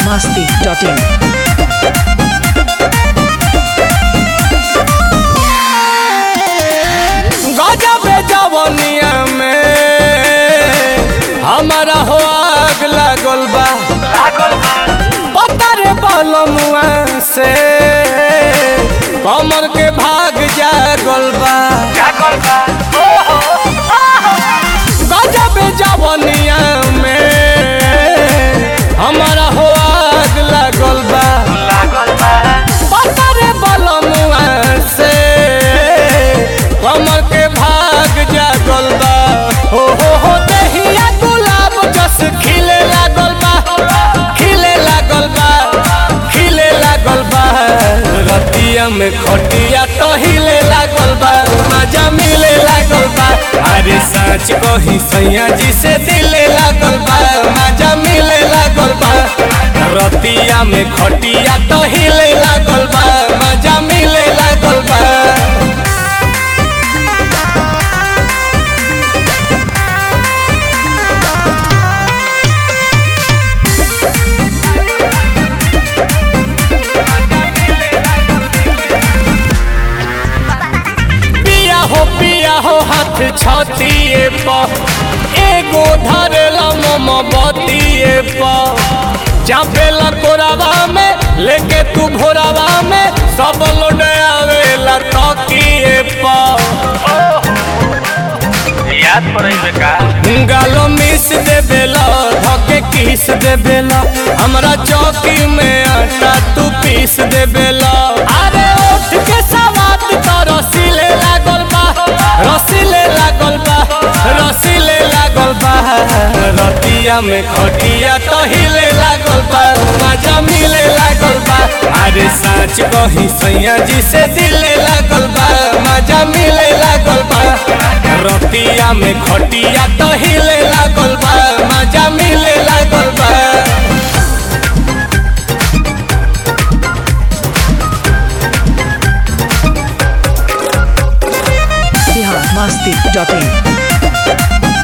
masti.in. गजब जवनिया में हमारा हो आग लागल बा पतर बलमुआ से कमर के भाग जागल बा गजब जवनिया में हमारा हो आग लागल बा पतर बलमुआ से कमर के भाग जागल बा हो हो हो दहिया गुलाब जस खिले लागल बा खिले लागल बा खिले लागल बा रतिया में खटिया तो हिले लागल बा मजा मिले लागल बा अरे सच कही सैया जी से दिले लागल बा मजा मिले लागल बा रतिया में खटिया तो हिले लागल बा मजा मिले लागल बा पिया हो पिया हो हाथ छतिए प एगो धरेला मम बतिए प चापेला कोरावा में लेके तू भोरावा में सब लोड आवेला तकिए प याद पड़े का गालो मिस दे बेला धके किस दे बेला हमरा चौकी में आटा तू पीस दे बेला अरे उठ के सवात तो रसीले लागल बा रसीले लागल बा रसीले लागल बा रतिया में खटिया तो हिले लागल बा मजा मिले लागल बा अरे सच कही सैया जी से दिले लागल बा मजा मिले लागल बा रतिया में खटिया तो हिले लागल बा मजा मिले लागल बा Bihar masti.in.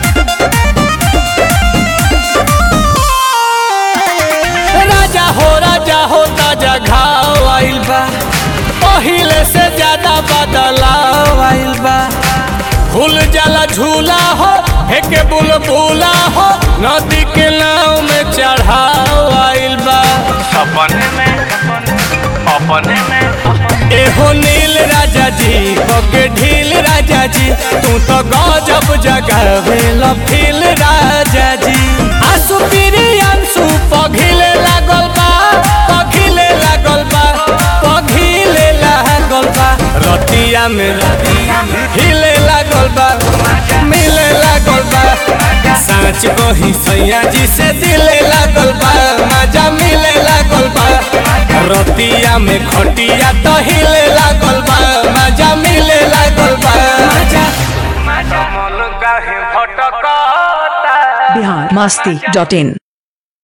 राजा हो राजा हो ताजा घाव आइल बा पहिले से ज्यादा बदलाव आइल बा फूल जाला झूला हो हेके बुलबुला हो नदी के नाव में चढ़ाव आइल बा अपने में अपने में एहो नील राजा जी ओके ढील राजा जी तू तो गजब जगावेल फील राजा जी आंसू पीरी आंसू पघिले लागल बा पघिले लागल बा पघिले लागल बा रतिया में हिले लागल बा मिले लागल बा साँच कही सैया जी से दिले लागल बा मजा मिले लागल बा रतिया में खटिया तो हिले लागल बा मजा मिले लागल बा मजा मन काहे भटकता Bihar masti.in.